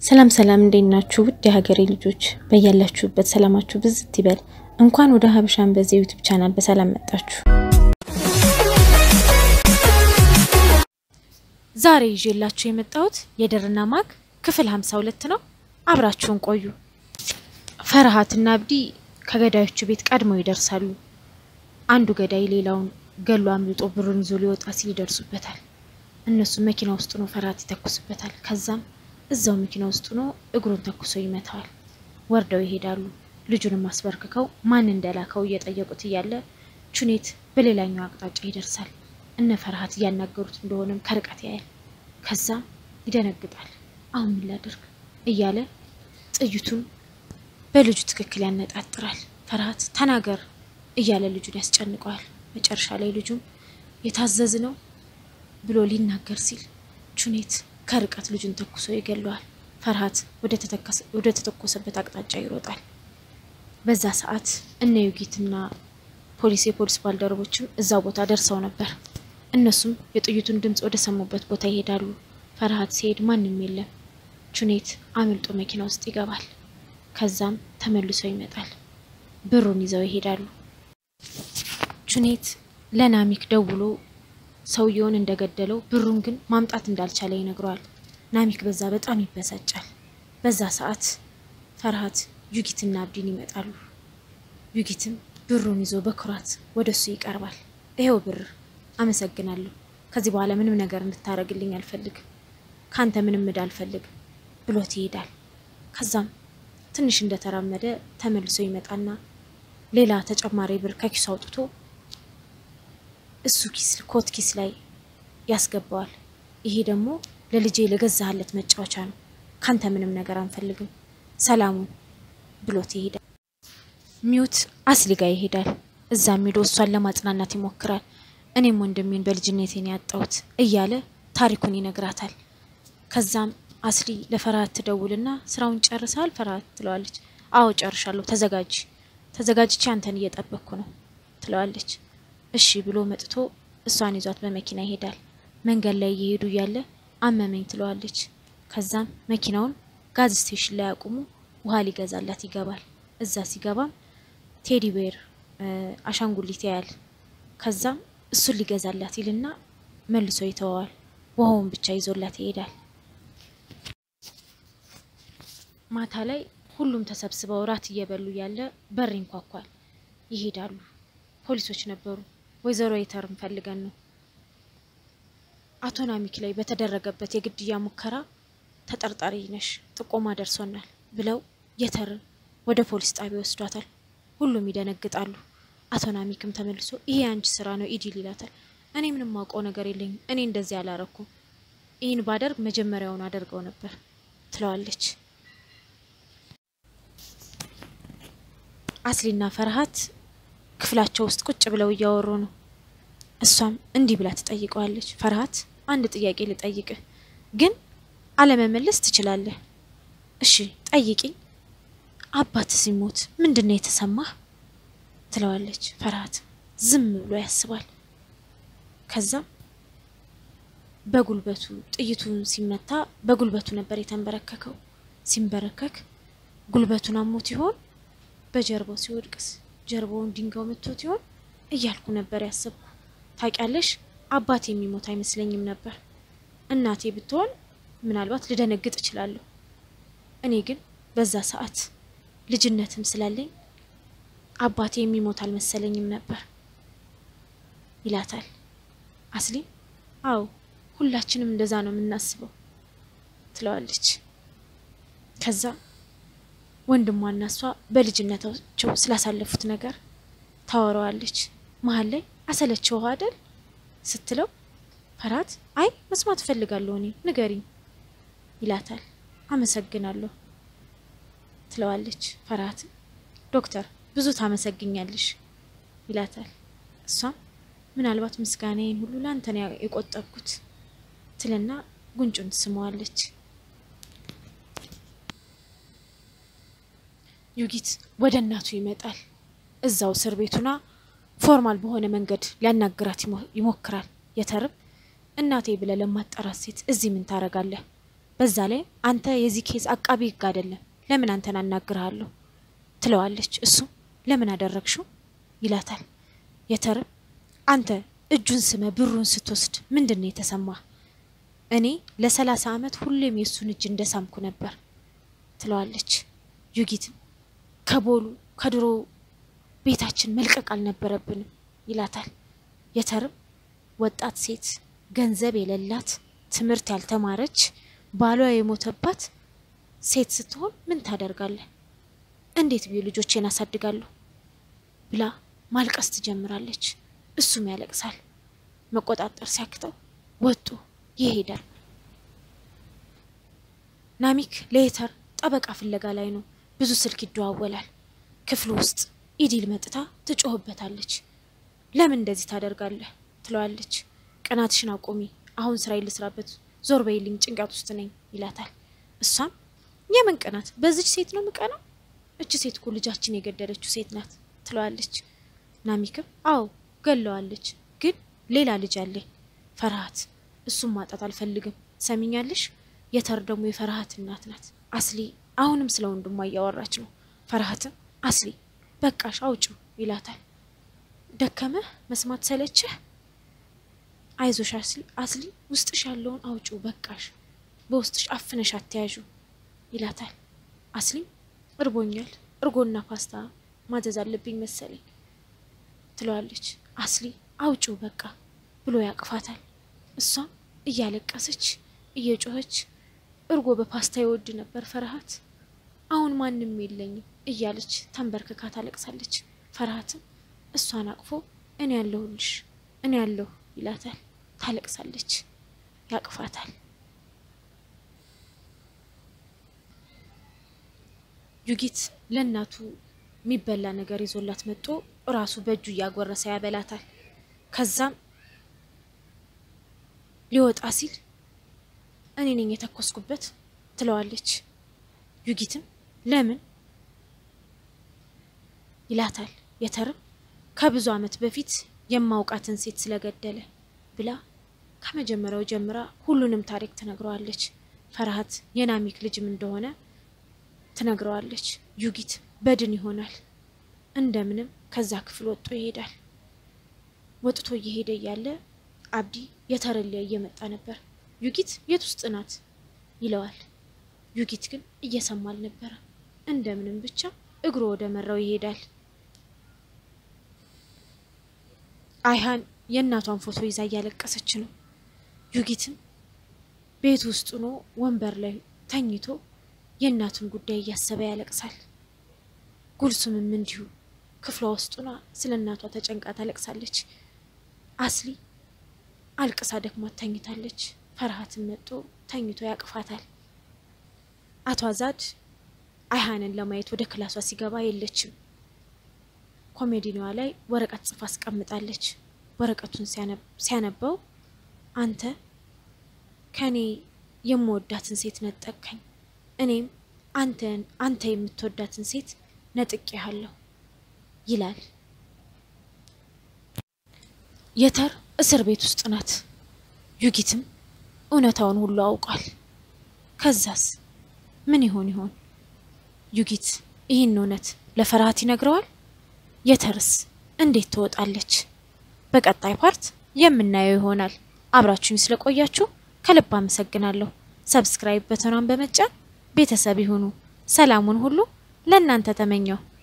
ሰላም ሰላም፣ እንዴት ናችሁ? ውድ የሀገሬ ልጆች በያላችሁበት ሰላማችሁ ብዝት ይበል። እንኳን ወደ ሀበሻን በዚህ ዩቱብ ቻናል በሰላም መጣችሁ። ዛሬ ይዤላችሁ የመጣሁት የድርና ማግ ክፍል 52 ነው። አብራችሁን ቆዩ። ፈርሃትና አብዲ ከገዳዮቹ ቤት ቀድመው ይደርሳሉ። አንዱ ገዳይ ሌላውን ገሎ አምልጦ ብሩን ይዞ ሊወጣ ሲል ይደርሱበታል። እነሱ መኪና ውስጥ ነው ፈርሃት ይተኩስበታል። ከዛም እዛው መኪና ውስጥ ሆኖ እግሩን ተኩሶ ይመታዋል። ወርደው ይሄዳሉ። ልጁንም አስበርክከው ማን እንደላከው እየጠየቁት እያለ ቹኔት በሌላኛው አቅጣጫ ይደርሳል። እነ ፈርሃት እያናገሩት እንደሆነም ከርቀት ያያል። ከዛም ይደነግጣል። አሁን ምን ላደርግ እያለ ጥይቱን በልጁ ትክክል ያነጣጥራል። ፈርሃት ተናገር እያለ ልጁን ያስጨንቀዋል። መጨረሻ ላይ ልጁም የታዘዝ ነው ብሎ ሊናገር ሲል ቹኔት ከርቀት ልጁን ተኩሶ ይገለዋል። ፈርሃት ወደ ተተኮሰበት አቅጣጫ ይሮጣል። በዛ ሰዓት እነ ዩጊትና ፖሊስ የፖሊስ ባልደረቦችም እዛ ቦታ ደርሰው ነበር። እነሱም የጥይቱን ድምፅ ወደ ሰሙበት ቦታ ይሄዳሉ። ፈርሃት ሲሄድ ማንም የለም። ቹኔት አምልጦ መኪና ውስጥ ይገባል። ከዛም ተመልሶ ይመጣል። ብሩን ይዘው ይሄዳሉ። ቹኔት ለናሚክ ደውሎ ሰውየውን እንደገደለው ብሩን ግን ማምጣት እንዳልቻለ ይነግረዋል። ናሚክ በዛ በጣም ይበሳጫል። በዛ ሰዓት ፈርሃት ዩጊትና አብዲን ይመጣሉ። ዩጊትም ብሩን ይዞ በኩራት ወደ እሱ ይቀርባል። ይሄው ብር አመሰግናለሁ። ከዚህ በኋላ ምንም ነገር እንድታረግልኝ አልፈልግም። ካንተ ምንም እዳ አልፈልግም ብሎት ይሄዳል። ከዛም ትንሽ እንደተራመደ ተመልሶ ይመጣና ሌላ ተጨማሪ ብር ከኪሱ አውጥቶ እሱ ኪስ ኮት ኪስ ላይ ያስገባዋል። ይሄ ደግሞ ለልጄ ለገዛህለት መጫወቻ ነው፣ ካንተ ምንም ነገር አንፈልግም፣ ሰላሙን ብሎት ይሄዳል። ሚዩት አስሊ ጋ ይሄዳል። እዛም ሄዶ እሷን ለማጽናናት ይሞክራል። እኔም ወንድሜን በልጅነቴን ያጣሁት እያለ ታሪኩን ይነግራታል። ከዛም አስሊ ለፈርሃት ትደውልና ስራውን ጨርሰሃል ፈርሃት ትለዋለች። አዎ ጨርሻለሁ፣ ተዘጋጅ ተዘጋጅቼ አንተን እየጠበቅኩ ነው ትለዋለች። እሺ ብሎ መጥቶ እሷን ይዟት በመኪና ይሄዳል። መንገድ ላይ እየሄዱ እያለ አመመኝ ትለዋለች። ከዛም መኪናውን ጋዝ ስቴሽን ላይ አቁሙ ውሃ ሊገዛላት ይገባል። እዛ ሲገባም ቴዲ ቤር አሻንጉሊት ያያል። ከዛም እሱን ሊገዛላት ይልና መልሶ ይተወዋል። ውሃውን ብቻ ይዞላት ይሄዳል። ማታ ላይ ሁሉም ተሰብስበው ራት እየበሉ እያለ በር ይንኳኳል። ይሄዳሉ። ፖሊሶች ነበሩ። ወይዘሮ የተርን ፈልገን ነው። አቶ ናሚክ ላይ በተደረገበት የግድያ ሙከራ ተጠርጣሪ ነሽ፣ ጥቆማ ደርሶናል ብለው የተርን ወደ ፖሊስ ጣቢያ ወስዷታል። ሁሉም ይደነግጣሉ። አቶ ናሚክም ተመልሶ ይሄ አንቺ ስራ ነው ኢዲል ይላታል። እኔ ምንም ማውቀው ነገር የለኝም፣ እኔ እንደዚህ አላረኩም፣ ይህን ባደርግ መጀመሪያውን አደርገው ነበር ትለዋለች። አስሊና ፈርሃት ክፍላቸው ውስጥ ቁጭ ብለው እያወሩ ነው። እሷም እንዲህ ብላ ትጠይቀዋለች። ፈርሃት አንድ ጥያቄ ልጠይቅህ፣ ግን አለመመለስ ትችላለህ። እሺ ጠይቂኝ። አባት ሲሞት ምንድን ነው የተሰማህ? ትለዋለች። ፈርሃት ዝም ብሎ ያስባል። ከዛም በጉልበቱ ጥይቱን ሲመታ በጉልበቱ ነበር የተንበረከከው። ሲንበረከክ ጉልበቱን አሞት ይሆን? በጀርባው ሲወድቅስ ጀርባውን ድንጋው መቶት ይሆን እያልኩ ነበር ያሰብኩ። ታውቂያለሽ አባቴ የሚሞት አይመስለኝም ነበር። እናቴ ብትሆን ምናልባት ልደነግጥ እችላለሁ። እኔ ግን በዛ ሰዓት ልጅነትም ስላለኝ አባቴ የሚሞት አልመሰለኝም ነበር ይላታል። አስሊም አዎ ሁላችንም እንደዛ ነው የምናስበው ትለዋለች። ከዛ ወንድሟና እሷ በልጅነታቸው ስላሳለፉት ነገር ታወራዋለች። መሀል ላይ አሰለችው አይደል ስትለው ፈርሃት አይ መስማት እፈልጋለሁ እኔ ንገሪኝ ይላታል። አመሰግናለሁ ትለዋለች። ፈርሃት ዶክተር ብዙ ታመሰግኛለሽ ይላታል። እሷም ምናልባት ምስጋናዬን ሁሉ ለአንተን የቆጠብኩት ትልና ጉንጩን ትስመዋለች። ዩጊት ወደ እናቱ ይመጣል። እዛው እስር ቤቱና ፎርማል በሆነ መንገድ ሊያናግራት ይሞክራል። የተርም እናቴ ብለህ ለማጠራት ሴት እዚህ ምን ታረጋለህ? በዛ ላይ አንተ የዚህ ኬዝ አቃቢ ህግ አይደለም፣ ለምን አንተን አናግርሃለሁ ትለዋለች። እሱም ለምን አደረግሽው ይላታል። የተርም አንተ እጁን ስመ ብሩን ስትወስድ ምንድን ነው የተሰማ? እኔ ለሰላሳ ዓመት ሁሌም የእሱን እጅ እንደሳምኩ ነበር ትለዋለች። ዩጊትም ከቦሉ ከድሮ ቤታችን መልቀቅ አልነበረብንም ይላታል። የተርም ወጣት ሴት ገንዘብ የሌላት ትምህርት ያልተማረች ባሏ የሞተባት ሴት ስትሆን ምን ታደርጋለህ? እንዴት ብዬ ልጆቼን አሳድጋለሁ ብላ ማልቀስ ትጀምራለች። እሱም ያለቅሳል። መቆጣጠር ሲያክተው ወጡ ይሄዳል። ናሚክ ለየተር ጠበቃ ፍለጋ ላይ ነው። ብዙ ስልክ ይደዋወላል። ክፍሉ ውስጥ ኢዲል መጥታ ትጮህበታለች። ለምን እንደዚህ ታደርጋለህ ትለዋለች። ቅናትሽን አቁሚ፣ አሁን ስራ ልስራበት፣ ዞር በይልኝ፣ ጭንቀት ውስጥ ነኝ ይላታል። እሷም የምን ቅናት? በዚች ሴት ነው ምቀናው? እች ሴት እኮ ልጃችን የገደለችው ሴት ናት ትለዋለች። ናሚክም አዎ ገለዋለች፣ ግን ሌላ ልጅ አለኝ ፈርሃት፣ እሱም ማጣት አልፈልግም። ሰሚኛለሽ? የተር ደግሞ የፈርሃት እናት ናት። አስሊ አሁንም ስለ ወንድሟ እያወራች ነው። ፈርሃትም አስሊ በቃሽ አውጭው ይላታል። ደከመህ መስማት ሰለችህ? አይዞሽ አስሊ አስሊ ውስጥሽ ያለውን አውጪው በቃሽ፣ በውስጥሽ አፍነሽ አትያዡ ይላታል። አስሊም እርቦኛል፣ እርጎና ፓስታ ማዘዝ አለብኝ መሰለኝ ትለዋለች። አስሊ አውጪው በቃ ብሎ ያቅፋታል። እሷም እያለቀሰች እየጮኸች እርጎ በፓስታ ይወድ ነበር ፈርሃት፣ አሁን ማንም የለኝም እያለች ተንበርክካ ታለቅሳለች። ፈርሃትም እሷን አቅፎ እኔ ያለሁልሽ እኔ ያለሁ ይላታል። ታለቅሳለች፣ ያቅፋታል። ዩጊት ለእናቱ የሚበላ ነገር ይዞላት መጥቶ እራሱ በእጁ እያጎረሰ ያበላታል። ከዛም ሊወጣ ሲል እኔ ነኝ የተኮስኩበት ትለዋለች። ዩጊትም ለምን ይላታል። የተርም ከብዙ ዓመት በፊት የማውቃትን ሴት ስለገደለ ብላ ከመጀመሪያው ጀምራ ሁሉንም ታሪክ ትነግረዋለች። ፈርሃት የናሚክ ልጅም እንደሆነ ትነግረዋለች። ዩጊት በድን ይሆናል። እንደምንም ከዛ ክፍል ወጥቶ ይሄዳል። ወጥቶ እየሄደ እያለ አብዲ የተረሊያ እየመጣ ነበር። ዩጊት የት ውስጥ ናት ይለዋል። ዩጊት ግን እየሰማ አልነበረ። እንደምንም ብቻ እግሩ ወደ መራው ይሄዳል። አይሃን የእናቷን ፎቶ ይዛ እያለቀሰች ነው። ዩጊትም ቤት ውስጥ ሆኖ ወንበር ላይ ተኝቶ የእናቱን ጉዳይ እያሰበ ያለቅሳል። ጉልሱምም እንዲሁ ክፍሏ ውስጥ ሆና ስለ እናቷ ተጨንቃ ታለቅሳለች። አስሊ አልቅሳ ደክሟት ተኝታለች። ፈርሃትን መጥቶ ተኝቶ ያቅፋታል። አቶ አዛድ አይሃንን ለማየት ወደ ክላሷ ሲገባ የለችም። ኮሜዲኒዋ ላይ ወረቀት ጽፋ አስቀምጣለች። ወረቀቱን ሲያነበው አንተ ከኔ የምወዳትን ሴት ነጠቅከኝ፣ እኔም አንተን አንተ የምትወዳትን ሴት ነጥቄሃለሁ ይላል። የተር እስር ቤት ውስጥ ናት። ዩጊትም እውነታውን ሁሉ አውቋል። ከዛስ ምን ይሆን ይሆን? ዩጊት ይህን እውነት ለፈርሃት ይነግረዋል? የተርስ እንዴት ትወጣለች? በቀጣይ ፓርት የምናየው ይሆናል። አብራችሁኝ ስለቆያችሁ ከልብ አመሰግናለሁ። ሰብስክራይብ በተኗን በመጫን ቤተሰብ ይሁኑ። ሰላሙን ሁሉ ለእናንተ ተመኘው።